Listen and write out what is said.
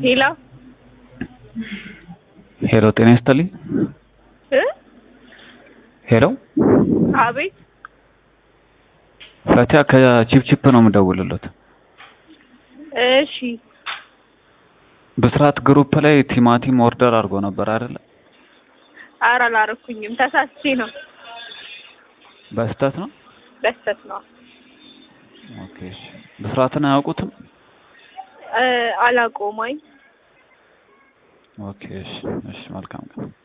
ሄሎ ሄሎ ጤና ይስጥልኝ። እ ሄሎ አቤት ፈቲያ ከቺፕቺፕ ነው የምደውልሎት። እሺ ብስራት ግሩፕ ላይ ቲማቲም ኦርደር አድርጎ ነበር አይደለ? ኧረ አላረኩኝም ተሳስቼ ነው በስህተት ነው። በስተት ነው ኦኬ እሺ። ብስራትን አያውቁትም? እ አላውቀውም አይ ኦኬ እሺ። እሺ መልካም ቀን